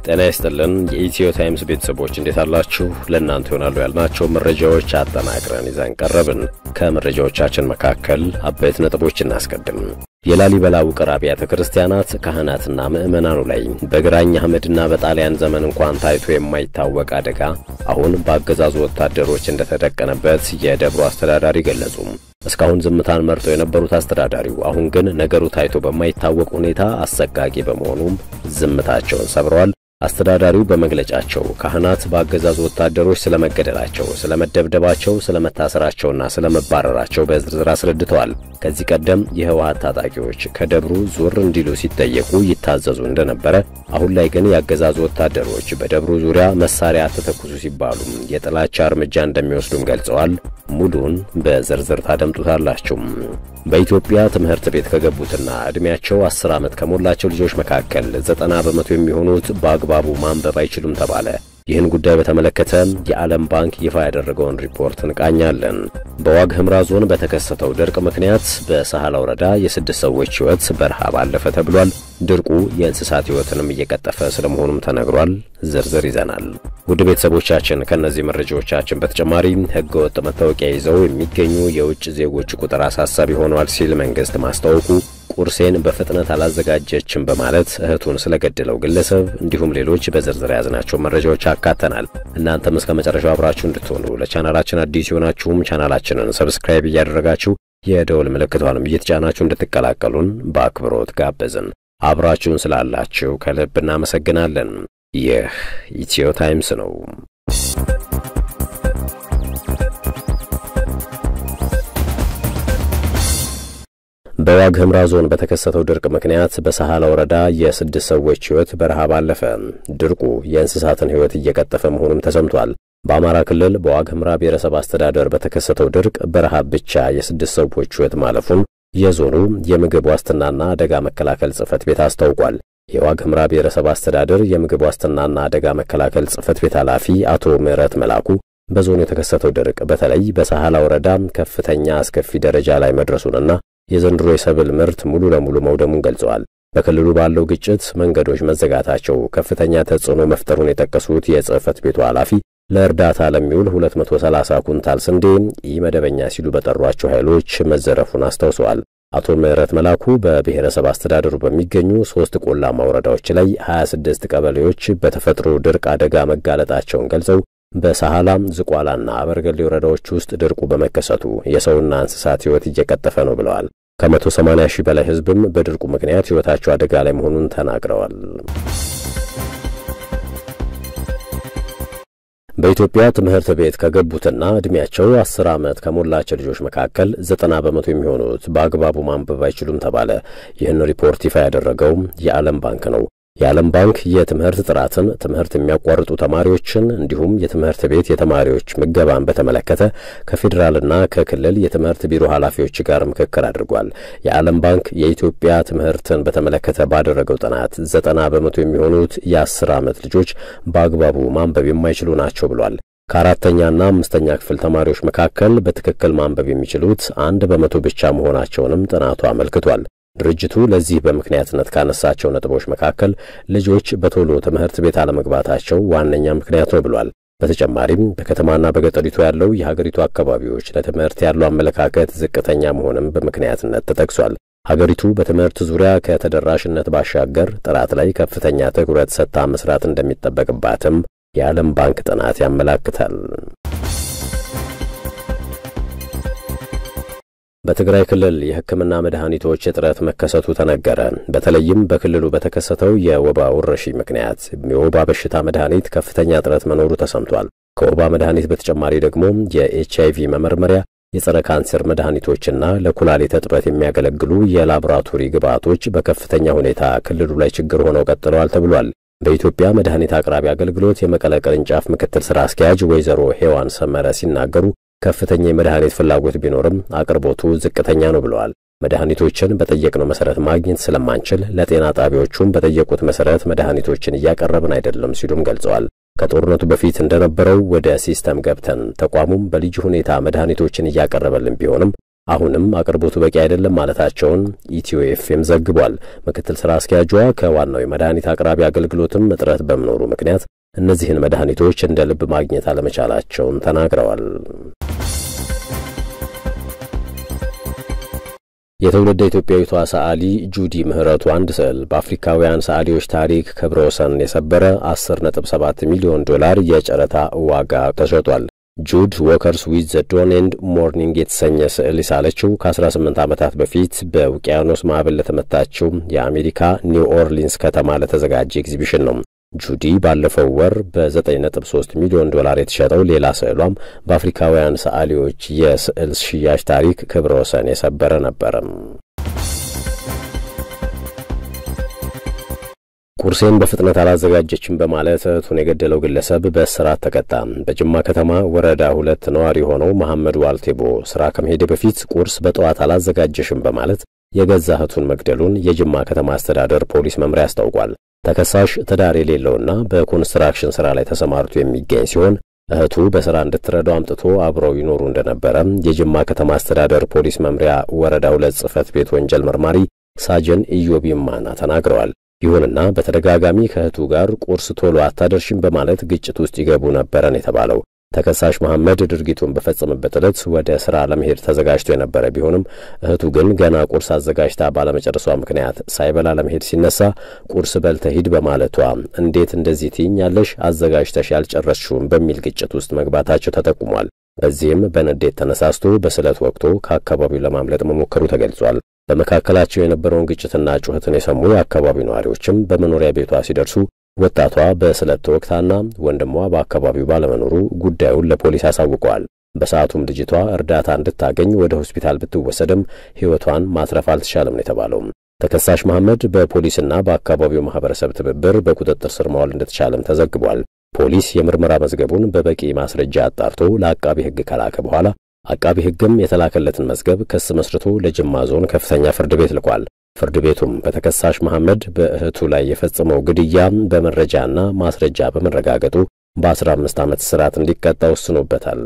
ጤና ይስጥልን የኢትዮ ታይምስ ቤተሰቦች እንዴት አላችሁ? ለእናንተ ይሆናሉ ያልናቸው መረጃዎች አጠናቅረን ይዘን ቀረብን። ከመረጃዎቻችን መካከል አበይት ነጥቦች እናስቀድም። የላሊበላ ውቅር አብያተ ክርስቲያናት ካህናትና ምዕመናኑ ላይ በግራኝ አህመድና በጣሊያን ዘመን እንኳን ታይቶ የማይታወቅ አደጋ አሁን በአገዛዙ ወታደሮች እንደተደቀነበት የደብሩ አስተዳዳሪ ገለጹ። እስካሁን ዝምታን መርጠው የነበሩት አስተዳዳሪው አሁን ግን ነገሩ ታይቶ በማይታወቅ ሁኔታ አሰቃቂ በመሆኑም ዝምታቸውን ሰብረዋል። አስተዳዳሪው በመግለጫቸው ካህናት በአገዛዙ ወታደሮች ስለመገደላቸው፣ ስለመደብደባቸው፣ ስለመታሰራቸውና ስለመባረራቸው በዝርዝር አስረድተዋል። ከዚህ ቀደም የህወሓት ታጣቂዎች ከደብሩ ዙር እንዲሉ ሲጠየቁ ይታዘዙ እንደነበረ፣ አሁን ላይ ግን የአገዛዙ ወታደሮች በደብሩ ዙሪያ መሳሪያ አትተኩሱ ሲባሉ የጥላቻ እርምጃ እንደሚወስዱም ገልጸዋል። ሙሉን በዝርዝር ታደምጡታላችሁ። በኢትዮጵያ ትምህርት ቤት ከገቡትና ዕድሜያቸው አስር ዓመት ከሞላቸው ልጆች መካከል ዘጠና በመቶ የሚሆኑት በአግባቡ ማንበብ አይችሉም ተባለ። ይህን ጉዳይ በተመለከተ የዓለም ባንክ ይፋ ያደረገውን ሪፖርት እንቃኛለን። በዋግ ኽምራ ዞን በተከሰተው ድርቅ ምክንያት በሳህላ ወረዳ የስድስት ሰዎች ሕይወት በረሃብ አለፈ ተብሏል። ድርቁ የእንስሳት ሕይወትንም እየቀጠፈ ስለመሆኑም ተነግሯል። ዝርዝር ይዘናል። ውድ ቤተሰቦቻችን ከእነዚህ መረጃዎቻችን በተጨማሪ ሕገወጥ መታወቂያ ይዘው የሚገኙ የውጭ ዜጎች ቁጥር አሳሳቢ ሆኗል ሲል መንግሥት ማስታወቁ ቁርሴን በፍጥነት አላዘጋጀችም በማለት እህቱን ስለገደለው ግለሰብ እንዲሁም ሌሎች በዝርዝር የያዝናቸው መረጃዎች አካተናል። እናንተም እስከ መጨረሻው አብራችሁ እንድትሆኑ ለቻናላችን አዲስ የሆናችሁም ቻናላችንን ሰብስክራይብ እያደረጋችሁ የደውል ምልክቷንም እየተጫናችሁ እንድትቀላቀሉን በአክብሮት ጋበዝን። አብራችሁን ስላላችሁ ከልብ እናመሰግናለን። ይህ ኢትዮ ታይምስ ነው። በዋግ ኽምራ ዞን በተከሰተው ድርቅ ምክንያት በሳህላ ወረዳ የስድስት ሰዎች ሕይወት በረሃብ አለፈ። ድርቁ የእንስሳትን ሕይወት እየቀጠፈ መሆኑም ተሰምቷል። በአማራ ክልል በዋግ ኽምራ ብሔረሰብ አስተዳደር በተከሰተው ድርቅ በረሃብ ብቻ የስድስት ሰዎች ሕይወት ማለፉን የዞኑ የምግብ ዋስትናና አደጋ መከላከል ጽሕፈት ቤት አስታውቋል። የዋግ ኽምራ ብሔረሰብ አስተዳደር የምግብ ዋስትናና አደጋ መከላከል ጽሕፈት ቤት ኃላፊ አቶ ምህረት መላኩ በዞኑ የተከሰተው ድርቅ በተለይ በሳህላ ወረዳ ከፍተኛ አስከፊ ደረጃ ላይ መድረሱንና የዘንድሮ የሰብል ምርት ሙሉ ለሙሉ መውደሙን ገልጸዋል። በክልሉ ባለው ግጭት መንገዶች መዘጋታቸው ከፍተኛ ተጽዕኖ መፍጠሩን የጠቀሱት የጽሕፈት ቤቱ ኃላፊ ለእርዳታ ለሚውል 230 ኩንታል ስንዴ ኢመደበኛ ሲሉ በጠሯቸው ኃይሎች መዘረፉን አስታውሰዋል። አቶ ምህረት መላኩ በብሔረሰብ አስተዳደሩ በሚገኙ ሦስት ቆላማ ወረዳዎች ላይ 26 ቀበሌዎች በተፈጥሮ ድርቅ አደጋ መጋለጣቸውን ገልጸው በሳህላም ዝቋላና አበርገሌ ወረዳዎች ውስጥ ድርቁ በመከሰቱ የሰውና እንስሳት ሕይወት እየቀጠፈ ነው ብለዋል። ከ180 ሺህ በላይ ሕዝብም በድርቁ ምክንያት ሕይወታቸው አደጋ ላይ መሆኑን ተናግረዋል። በኢትዮጵያ ትምህርት ቤት ከገቡትና ዕድሜያቸው አስር ዓመት ከሞላቸው ልጆች መካከል ዘጠና በመቶ የሚሆኑት በአግባቡ ማንበብ አይችሉም ተባለ። ይህን ሪፖርት ይፋ ያደረገው የዓለም ባንክ ነው። የዓለም ባንክ የትምህርት ጥራትን፣ ትምህርት የሚያቋርጡ ተማሪዎችን እንዲሁም የትምህርት ቤት የተማሪዎች ምገባን በተመለከተ ከፌዴራልና ከክልል የትምህርት ቢሮ ኃላፊዎች ጋር ምክክር አድርጓል። የዓለም ባንክ የኢትዮጵያ ትምህርትን በተመለከተ ባደረገው ጥናት ዘጠና በመቶ የሚሆኑት የአስር ዓመት ልጆች በአግባቡ ማንበብ የማይችሉ ናቸው ብሏል። ከአራተኛና አምስተኛ ክፍል ተማሪዎች መካከል በትክክል ማንበብ የሚችሉት አንድ በመቶ ብቻ መሆናቸውንም ጥናቱ አመልክቷል። ድርጅቱ ለዚህ በምክንያትነት ካነሳቸው ነጥቦች መካከል ልጆች በቶሎ ትምህርት ቤት አለመግባታቸው ዋነኛ ምክንያት ነው ብሏል። በተጨማሪም በከተማና በገጠሪቱ ያለው የሀገሪቱ አካባቢዎች ለትምህርት ያለው አመለካከት ዝቅተኛ መሆንም በምክንያትነት ተጠቅሷል። ሀገሪቱ በትምህርት ዙሪያ ከተደራሽነት ባሻገር ጥራት ላይ ከፍተኛ ትኩረት ሰጥታ መስራት እንደሚጠበቅባትም የዓለም ባንክ ጥናት ያመላክታል። በትግራይ ክልል የሕክምና መድኃኒቶች እጥረት መከሰቱ ተነገረ። በተለይም በክልሉ በተከሰተው የወባ ወረርሽኝ ምክንያት የወባ በሽታ መድኃኒት ከፍተኛ እጥረት መኖሩ ተሰምቷል። ከወባ መድኃኒት በተጨማሪ ደግሞ የኤች አይቪ መመርመሪያ፣ የጸረ ካንሰር መድኃኒቶችና ለኩላሊት እጥበት የሚያገለግሉ የላቦራቶሪ ግብዓቶች በከፍተኛ ሁኔታ ክልሉ ላይ ችግር ሆነው ቀጥለዋል ተብሏል። በኢትዮጵያ መድኃኒት አቅራቢ አገልግሎት የመቀለ ቅርንጫፍ ምክትል ሥራ አስኪያጅ ወይዘሮ ሄዋን ሰመረ ሲናገሩ ከፍተኛ የመድኃኒት ፍላጎት ቢኖርም አቅርቦቱ ዝቅተኛ ነው ብለዋል። መድኃኒቶችን በጠየቅነው መሰረት ማግኘት ስለማንችል ለጤና ጣቢያዎቹም በጠየቁት መሰረት መድኃኒቶችን እያቀረብን አይደለም ሲሉም ገልጸዋል። ከጦርነቱ በፊት እንደነበረው ወደ ሲስተም ገብተን ተቋሙም በልዩ ሁኔታ መድኃኒቶችን እያቀረበልን ቢሆንም አሁንም አቅርቦቱ በቂ አይደለም ማለታቸውን ኢትዮ ኤፍኤም ዘግቧል። ምክትል ስራ አስኪያጇ ከዋናው የመድኃኒት አቅራቢ አገልግሎትም እጥረት በመኖሩ ምክንያት እነዚህን መድኃኒቶች እንደ ልብ ማግኘት አለመቻላቸውን ተናግረዋል። የትውልደ ኢትዮጵያዊቷ ሰዓሊ ጁዲ ምህረቱ አንድ ስዕል በአፍሪካውያን ሰዓሊዎች ታሪክ ክብረ ወሰን የሰበረ 10.7 ሚሊዮን ዶላር የጨረታ ዋጋ ተሸጧል። ጁድ ዎከርስ ዊዝ ዘ ዶን ኤንድ ሞርኒንግ የተሰኘ ስዕል የሳለችው ከ18 ዓመታት በፊት በውቅያኖስ ማዕበል ለተመታችው የአሜሪካ ኒው ኦርሊንስ ከተማ ለተዘጋጀ ኤግዚቢሽን ነው። ጁዲ ባለፈው ወር በ9.3 ሚሊዮን ዶላር የተሸጠው ሌላ ስዕሏም በአፍሪካውያን ሰዓሊዎች የስዕል ሽያጭ ታሪክ ክብረ ወሰን የሰበረ ነበረም። ቁርሴን በፍጥነት አላዘጋጀችም በማለት እህቱን የገደለው ግለሰብ በእስራት ተቀጣ። በጅማ ከተማ ወረዳ ሁለት ነዋሪ የሆነው መሐመድ ዋልቴቦ ስራ ከመሄደ በፊት ቁርስ በጠዋት አላዘጋጀሽም በማለት የገዛ እህቱን መግደሉን የጅማ ከተማ አስተዳደር ፖሊስ መምሪያ አስታውቋል። ተከሳሽ ትዳር የሌለውና በኮንስትራክሽን ሥራ ላይ ተሰማርቶ የሚገኝ ሲሆን እህቱ በሥራ እንድትረዳው አምጥቶ አብረው ይኖሩ እንደነበረ የጅማ ከተማ አስተዳደር ፖሊስ መምሪያ ወረዳ ሁለት ጽሕፈት ቤት ወንጀል መርማሪ ሳጅን ኢዮብ ይማና ተናግረዋል። ይሁንና በተደጋጋሚ ከእህቱ ጋር ቁርስ ቶሎ አታደርሽም በማለት ግጭት ውስጥ ይገቡ ነበረን የተባለው ተከሳሽ መሐመድ ድርጊቱን በፈጸመበት ዕለት ወደ ሥራ ለመሄድ ተዘጋጅቶ የነበረ ቢሆንም እህቱ ግን ገና ቁርስ አዘጋጅታ ባለመጨረሷ ምክንያት ሳይበላ ለመሄድ ሲነሳ ቁርስ በልተህ ሂድ በማለቷ እንዴት እንደዚህ ትይኛለሽ አዘጋጅተሽ ያልጨረስሽውም በሚል ግጭት ውስጥ መግባታቸው ተጠቁሟል። በዚህም በንዴት ተነሳስቶ በስለት ወቅቶ ከአካባቢው ለማምለጥ መሞከሩ ተገልጿል። በመካከላቸው የነበረውን ግጭትና ጩኸትን የሰሙ የአካባቢው ነዋሪዎችም በመኖሪያ ቤቷ ሲደርሱ ወጣቷ በስለት ተወግታና ወንድሟ በአካባቢው ባለመኖሩ ጉዳዩን ለፖሊስ አሳውቀዋል። በሰዓቱም ልጅቷ እርዳታ እንድታገኝ ወደ ሆስፒታል ብትወሰድም ሕይወቷን ማትረፍ አልተቻለም ነው የተባለው። ተከሳሽ መሐመድ በፖሊስና በአካባቢው ማህበረሰብ ትብብር በቁጥጥር ስር መዋል እንደተቻለም ተዘግቧል። ፖሊስ የምርመራ መዝገቡን በበቂ ማስረጃ አጣርቶ ለአቃቢ ሕግ ከላከ በኋላ አቃቢ ሕግም የተላከለትን መዝገብ ክስ መስርቶ ለጅማ ዞን ከፍተኛ ፍርድ ቤት ልኳል። ፍርድ ቤቱም በተከሳሽ መሐመድ በእህቱ ላይ የፈጸመው ግድያ በመረጃና ማስረጃ በመረጋገጡ በ15 ዓመት እስራት እንዲቀጣ ወስኖበታል።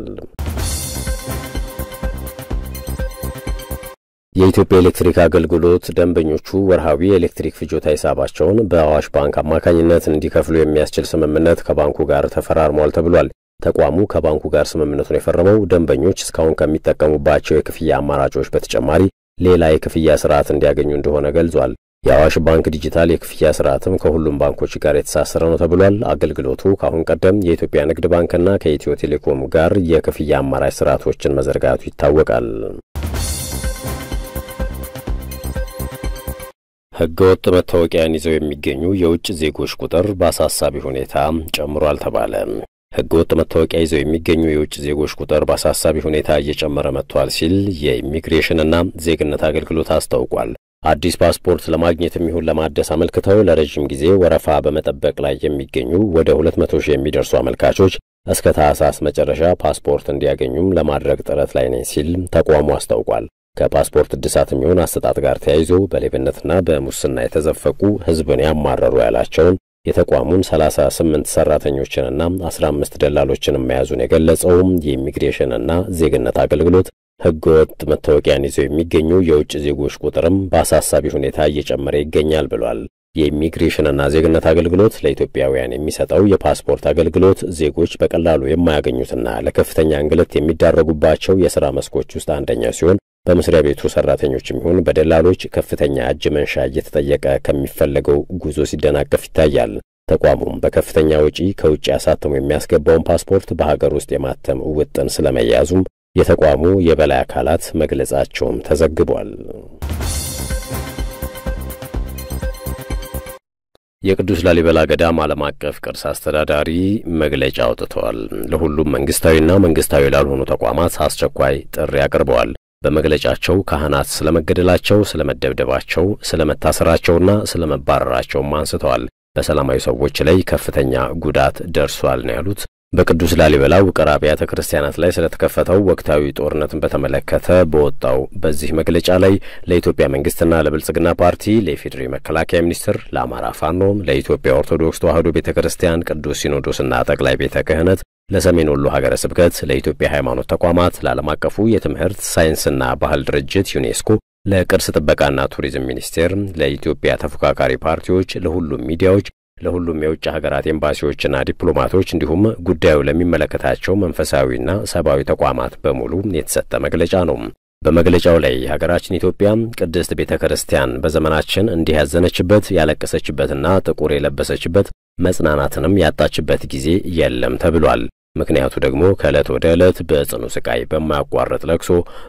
የኢትዮጵያ ኤሌክትሪክ አገልግሎት ደንበኞቹ ወርሃዊ የኤሌክትሪክ ፍጆታ ሂሳባቸውን በአዋሽ ባንክ አማካኝነት እንዲከፍሉ የሚያስችል ስምምነት ከባንኩ ጋር ተፈራርሟል ተብሏል። ተቋሙ ከባንኩ ጋር ስምምነቱን የፈረመው ደንበኞች እስካሁን ከሚጠቀሙባቸው የክፍያ አማራጮች በተጨማሪ ሌላ የክፍያ ስርዓት እንዲያገኙ እንደሆነ ገልጿል። የአዋሽ ባንክ ዲጂታል የክፍያ ስርዓትም ከሁሉም ባንኮች ጋር የተሳሰረ ነው ተብሏል። አገልግሎቱ ከአሁን ቀደም የኢትዮጵያ ንግድ ባንክና ከኢትዮ ቴሌኮም ጋር የክፍያ አማራጭ ስርዓቶችን መዘርጋቱ ይታወቃል። ሕገወጥ መታወቂያን ይዘው የሚገኙ የውጭ ዜጎች ቁጥር በአሳሳቢ ሁኔታ ጨምሯል ተባለ። ሕገወጥ መታወቂያ ይዘው የሚገኙ የውጭ ዜጎች ቁጥር በአሳሳቢ ሁኔታ እየጨመረ መጥቷል ሲል የኢሚግሬሽንና ዜግነት አገልግሎት አስታውቋል። አዲስ ፓስፖርት ለማግኘት የሚሆን ለማደስ አመልክተው ለረዥም ጊዜ ወረፋ በመጠበቅ ላይ የሚገኙ ወደ ሁለት መቶ ሺህ የሚደርሱ አመልካቾች እስከ ታህሳስ መጨረሻ ፓስፖርት እንዲያገኙም ለማድረግ ጥረት ላይ ነኝ ሲል ተቋሙ አስታውቋል። ከፓስፖርት እድሳት የሚሆን አሰጣጥ ጋር ተያይዞ በሌብነትና በሙስና የተዘፈቁ ሕዝብን ያማረሩ ያላቸውን የተቋሙን 38 ሰራተኞችንና 15 ደላሎችን መያዙን የገለጸውም የኢሚግሬሽንና ዜግነት አገልግሎት ሕገወጥ መታወቂያን ይዘው የሚገኙ የውጭ ዜጎች ቁጥርም በአሳሳቢ ሁኔታ እየጨመረ ይገኛል ብሏል። የኢሚግሬሽንና ዜግነት አገልግሎት ለኢትዮጵያውያን የሚሰጠው የፓስፖርት አገልግሎት ዜጎች በቀላሉ የማያገኙትና ለከፍተኛ እንግልት የሚዳረጉባቸው የሥራ መስኮች ውስጥ አንደኛው ሲሆን በመስሪያ ቤቱ ሰራተኞችም ይሁን በደላሎች ከፍተኛ እጅ መንሻ እየተጠየቀ ከሚፈለገው ጉዞ ሲደናቀፍ ይታያል። ተቋሙም በከፍተኛ ወጪ ከውጭ አሳትሞ የሚያስገባውን ፓስፖርት በሀገር ውስጥ የማተም ውጥን ስለመያዙም የተቋሙ የበላይ አካላት መግለጻቸውም ተዘግቧል። የቅዱስ ላሊበላ ገዳም ዓለም አቀፍ ቅርስ አስተዳዳሪ መግለጫ አውጥተዋል። ለሁሉም መንግስታዊና መንግስታዊ ላልሆኑ ተቋማት አስቸኳይ ጥሪ አቅርበዋል። በመግለጫቸው ካህናት ስለመገደላቸው፣ ስለመደብደባቸው፣ ስለመታሰራቸውና ስለመባረራቸውም አንስተዋል። በሰላማዊ ሰዎች ላይ ከፍተኛ ጉዳት ደርሷል ነው ያሉት። በቅዱስ ላሊበላ ውቅር አብያተ ክርስቲያናት ላይ ስለተከፈተው ወቅታዊ ጦርነትን በተመለከተ በወጣው በዚህ መግለጫ ላይ ለኢትዮጵያ መንግስትና ለብልጽግና ፓርቲ፣ ለኢፌዴሪ መከላከያ ሚኒስቴር፣ ለአማራ ፋኖም፣ ለኢትዮጵያ ኦርቶዶክስ ተዋሕዶ ቤተ ክርስቲያን ቅዱስ ሲኖዶስና ጠቅላይ ቤተ ክህነት ለሰሜን ወሎ ሀገረ ስብከት፣ ለኢትዮጵያ ሃይማኖት ተቋማት፣ ለዓለም አቀፉ የትምህርት ሳይንስና ባህል ድርጅት ዩኔስኮ፣ ለቅርስ ጥበቃና ቱሪዝም ሚኒስቴር፣ ለኢትዮጵያ ተፎካካሪ ፓርቲዎች፣ ለሁሉም ሚዲያዎች፣ ለሁሉም የውጭ ሀገራት ኤምባሲዎችና ዲፕሎማቶች እንዲሁም ጉዳዩ ለሚመለከታቸው መንፈሳዊና ሰብአዊ ተቋማት በሙሉ የተሰጠ መግለጫ ነው። በመግለጫው ላይ ሀገራችን ኢትዮጵያ ቅድስት ቤተ ክርስቲያን በዘመናችን እንዲህ ያዘነችበት ያለቀሰችበትና ጥቁር የለበሰችበት መጽናናትንም ያጣችበት ጊዜ የለም ተብሏል። ምክንያቱ ደግሞ ከዕለት ወደ ዕለት በጽኑ ስቃይ በማያቋርጥ ለቅሶ፣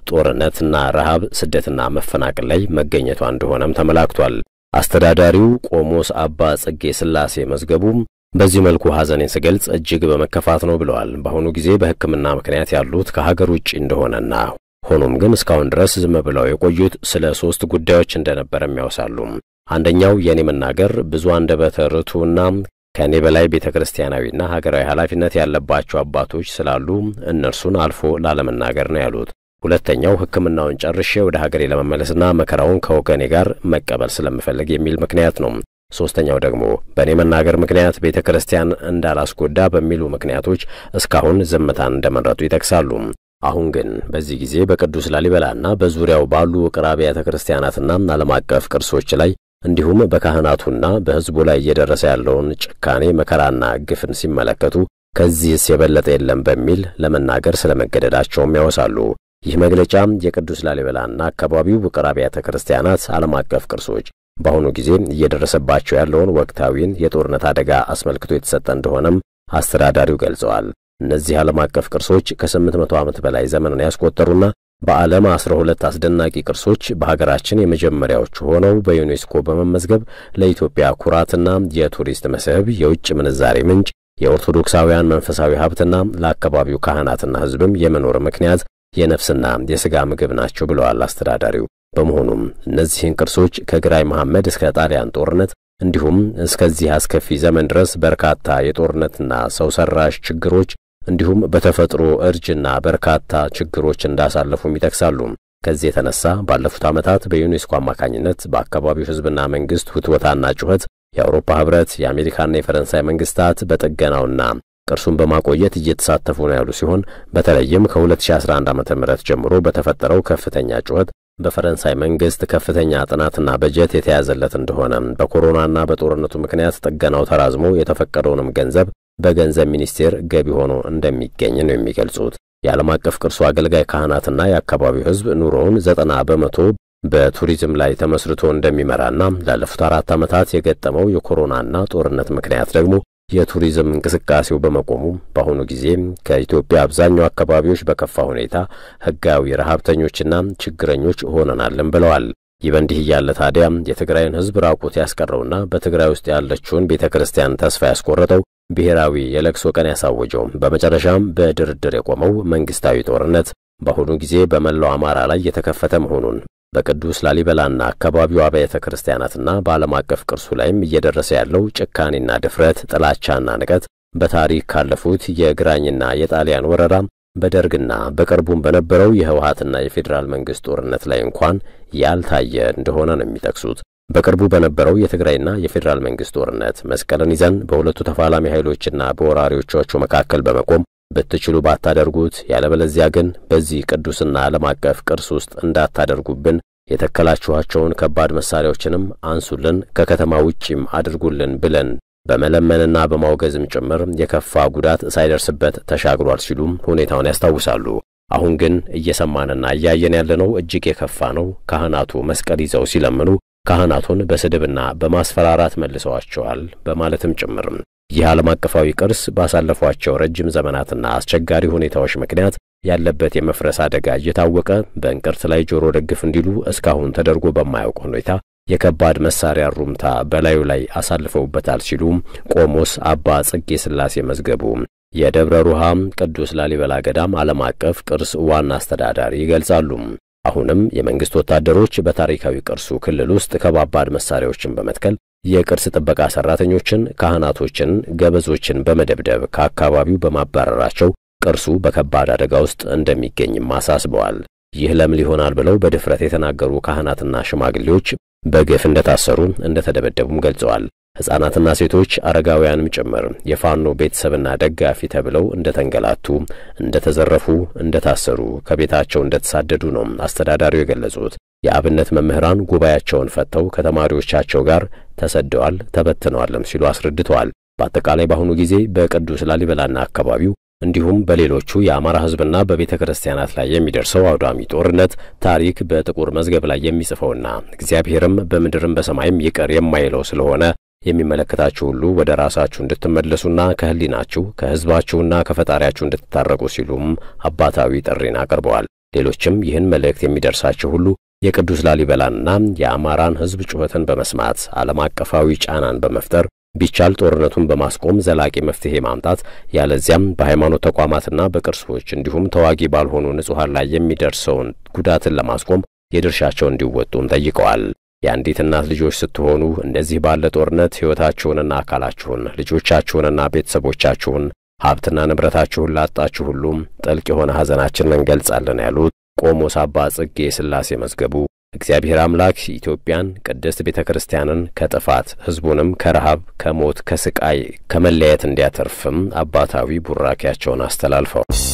ጦርነትና ረሃብ፣ ስደትና መፈናቀል ላይ መገኘቷ እንደሆነም ተመላክቷል። አስተዳዳሪው ቆሞስ አባ ጽጌ ሥላሴ መዝገቡም በዚህ መልኩ ሐዘኔን ስገልጽ እጅግ በመከፋት ነው ብለዋል። በአሁኑ ጊዜ በሕክምና ምክንያት ያሉት ከሀገር ውጭ እንደሆነና ሆኖም ግን እስካሁን ድረስ ዝም ብለው የቆዩት ስለ ሦስት ጉዳዮች እንደነበረም ያውሳሉ። አንደኛው የእኔ መናገር ብዙ አንደበተ ርቱዕና ከእኔ በላይ ቤተ ክርስቲያናዊና ሀገራዊ ኃላፊነት ያለባቸው አባቶች ስላሉ እነርሱን አልፎ ላለመናገር ነው ያሉት። ሁለተኛው ሕክምናውን ጨርሼ ወደ ሀገሬ ለመመለስና መከራውን ከወገኔ ጋር መቀበል ስለምፈልግ የሚል ምክንያት ነው። ሦስተኛው ደግሞ በእኔ መናገር ምክንያት ቤተ ክርስቲያን እንዳላስጎዳ በሚሉ ምክንያቶች እስካሁን ዝምታን እንደመረጡ ይጠቅሳሉ። አሁን ግን በዚህ ጊዜ በቅዱስ ላሊበላና በዙሪያው ባሉ ውቅር አብያተ ክርስቲያናትና ዓለም አቀፍ ቅርሶች ላይ እንዲሁም በካህናቱና በሕዝቡ ላይ እየደረሰ ያለውን ጭካኔ መከራና ግፍን ሲመለከቱ ከዚህስ የበለጠ የለም በሚል ለመናገር ስለመገደዳቸውም ያወሳሉ። ይህ መግለጫ የቅዱስ ላሊበላና አካባቢው ውቅር አብያተ ክርስቲያናት ዓለም አቀፍ ቅርሶች በአሁኑ ጊዜ እየደረሰባቸው ያለውን ወቅታዊን የጦርነት አደጋ አስመልክቶ የተሰጠ እንደሆነም አስተዳዳሪው ገልጸዋል። እነዚህ ዓለም አቀፍ ቅርሶች ከስምንት መቶ ዓመት በላይ ዘመንን ያስቆጠሩና በዓለም አስራ ሁለት አስደናቂ ቅርሶች በሀገራችን የመጀመሪያዎቹ ሆነው በዩኔስኮ በመመዝገብ ለኢትዮጵያ ኩራትና የቱሪስት መስህብ፣ የውጭ ምንዛሬ ምንጭ፣ የኦርቶዶክሳውያን መንፈሳዊ ሀብትና ለአካባቢው ካህናትና ሕዝብም የመኖር ምክንያት የነፍስና የሥጋ ምግብ ናቸው ብለዋል አስተዳዳሪው። በመሆኑም እነዚህን ቅርሶች ከግራኝ መሐመድ እስከ ጣሊያን ጦርነት እንዲሁም እስከዚህ አስከፊ ዘመን ድረስ በርካታ የጦርነትና ሰው ሰራሽ ችግሮች እንዲሁም በተፈጥሮ እርጅና በርካታ ችግሮች እንዳሳለፉም ይጠቅሳሉ። ከዚህ የተነሳ ባለፉት ዓመታት በዩኔስኮ አማካኝነት በአካባቢው ሕዝብና መንግሥት ውትወታና ጩኸት የአውሮፓ ኅብረት፣ የአሜሪካና የፈረንሳይ መንግሥታት በጥገናውና ቅርሱን በማቆየት እየተሳተፉ ነው ያሉ ሲሆን በተለይም ከ2011 ዓ.ም ጀምሮ በተፈጠረው ከፍተኛ ጩኸት በፈረንሳይ መንግሥት ከፍተኛ ጥናትና በጀት የተያዘለት እንደሆነ በኮሮናና በጦርነቱ ምክንያት ጥገናው ተራዝሞ የተፈቀደውንም ገንዘብ በገንዘብ ሚኒስቴር ገቢ ሆኖ እንደሚገኝ ነው የሚገልጹት። የዓለም አቀፍ ቅርሱ አገልጋይ ካህናትና የአካባቢው ሕዝብ ኑሮውን ዘጠና በመቶ በቱሪዝም ላይ ተመስርቶ እንደሚመራና ላለፉት አራት ዓመታት የገጠመው የኮሮናና ጦርነት ምክንያት ደግሞ የቱሪዝም እንቅስቃሴው በመቆሙ በአሁኑ ጊዜ ከኢትዮጵያ አብዛኛው አካባቢዎች በከፋ ሁኔታ ሕጋዊ ረሃብተኞችና ችግረኞች ሆነናልን ብለዋል። ይህ በእንዲህ እያለ ታዲያ የትግራይን ሕዝብ ራቁት ያስቀረውና በትግራይ ውስጥ ያለችውን ቤተ ክርስቲያን ተስፋ ያስቆረጠው ብሔራዊ የለቅሶ ቀን ያሳወጀው በመጨረሻም በድርድር የቆመው መንግሥታዊ ጦርነት በአሁኑ ጊዜ በመላው አማራ ላይ የተከፈተ መሆኑን በቅዱስ ላሊበላና አካባቢው አብያተ ክርስቲያናትና በዓለም አቀፍ ቅርሱ ላይም እየደረሰ ያለው ጭካኔና ድፍረት፣ ጥላቻና ንቀት በታሪክ ካለፉት የግራኝና የጣሊያን ወረራ በደርግና በቅርቡም በነበረው የህወሓትና የፌዴራል መንግሥት ጦርነት ላይ እንኳን ያልታየ እንደሆነ ነው የሚጠቅሱት። በቅርቡ በነበረው የትግራይና የፌዴራል መንግሥት ጦርነት መስቀልን ይዘን በሁለቱ ተፋላሚ ኃይሎችና በወራሪዎቻቸው መካከል በመቆም ብትችሉ ባታደርጉት፣ ያለበለዚያ ግን በዚህ ቅዱስና ዓለም አቀፍ ቅርስ ውስጥ እንዳታደርጉብን የተከላችኋቸውን ከባድ መሳሪያዎችንም አንሱልን፣ ከከተማ ውጪም አድርጉልን ብለን በመለመንና በማውገዝም ጭምር የከፋ ጉዳት ሳይደርስበት ተሻግሯል ሲሉም ሁኔታውን ያስታውሳሉ። አሁን ግን እየሰማንና እያየን ያለነው እጅግ የከፋ ነው። ካህናቱ መስቀል ይዘው ሲለምኑ ካህናቱን በስድብና በማስፈራራት መልሰዋቸዋል በማለትም ጭምርም ይህ ዓለም አቀፋዊ ቅርስ ባሳለፏቸው ረጅም ዘመናትና አስቸጋሪ ሁኔታዎች ምክንያት ያለበት የመፍረስ አደጋ እየታወቀ በእንቅርት ላይ ጆሮ ደግፍ እንዲሉ እስካሁን ተደርጎ በማያውቅ ሁኔታ የከባድ መሳሪያ ሩምታ በላዩ ላይ አሳልፈውበታል ሲሉም ቆሞስ አባ ጽጌ ሥላሴ መዝገቡ የደብረ ሩሃም ቅዱስ ላሊበላ ገዳም ዓለም አቀፍ ቅርስ ዋና አስተዳዳሪ ይገልጻሉ። አሁንም የመንግሥት ወታደሮች በታሪካዊ ቅርሱ ክልል ውስጥ ከባባድ መሳሪያዎችን በመትከል የቅርስ ጥበቃ ሠራተኞችን፣ ካህናቶችን፣ ገበዞችን በመደብደብ ከአካባቢው በማባረራቸው ቅርሱ በከባድ አደጋ ውስጥ እንደሚገኝም አሳስበዋል። ይህ ለምን ይሆናል ብለው በድፍረት የተናገሩ ካህናትና ሽማግሌዎች በግፍ እንደታሰሩ እንደተደበደቡም ገልጸዋል። ሕፃናትና ሴቶች አረጋውያንም ጭምር የፋኖ ቤተሰብና ደጋፊ ተብለው እንደ ተንገላቱ፣ እንደ ተዘረፉ፣ እንደ ታሰሩ፣ ከቤታቸው እንደ ተሳደዱ ነው አስተዳዳሪው የገለጹት። የአብነት መምህራን ጉባኤያቸውን ፈተው ከተማሪዎቻቸው ጋር ተሰደዋል፣ ተበትነዋልም ሲሉ አስረድተዋል። በአጠቃላይ በአሁኑ ጊዜ በቅዱስ ላሊበላና አካባቢው እንዲሁም በሌሎቹ የአማራ ሕዝብና በቤተ ክርስቲያናት ላይ የሚደርሰው አውዳሚ ጦርነት ታሪክ በጥቁር መዝገብ ላይ የሚጽፈውና እግዚአብሔርም በምድርም በሰማይም ይቅር የማይለው ስለሆነ የሚመለከታችሁ ሁሉ ወደ ራሳችሁ እንድትመለሱና ከሕሊናችሁ ከሕዝባችሁና ከፈጣሪያችሁ እንድትታረቁ ሲሉም አባታዊ ጥሪን አቅርበዋል። ሌሎችም ይህን መልእክት የሚደርሳቸው ሁሉ የቅዱስ ላሊበላንና የአማራን ሕዝብ ጩኸትን በመስማት ዓለም አቀፋዊ ጫናን በመፍጠር ቢቻል ጦርነቱን በማስቆም ዘላቂ መፍትሄ ማምጣት ያለዚያም በሃይማኖት ተቋማትና በቅርሶች እንዲሁም ተዋጊ ባልሆኑ ንጹሐን ላይ የሚደርሰውን ጉዳትን ለማስቆም የድርሻቸውን እንዲወጡም ጠይቀዋል። የአንዲት እናት ልጆች ስትሆኑ እንደዚህ ባለ ጦርነት ሕይወታችሁንና አካላችሁን ልጆቻችሁንና ቤተሰቦቻችሁን ሀብትና ንብረታችሁን ላጣችሁ ሁሉም ጥልቅ የሆነ ሐዘናችንን እንገልጻለን ያሉት ቆሞስ አባ ጽጌ ሥላሴ መዝገቡ እግዚአብሔር አምላክ ኢትዮጵያን ቅድስት ቤተ ክርስቲያንን ከጥፋት ሕዝቡንም ከረሃብ፣ ከሞት፣ ከስቃይ፣ ከመለየት እንዲያተርፍም አባታዊ ቡራኪያቸውን አስተላልፈዋል።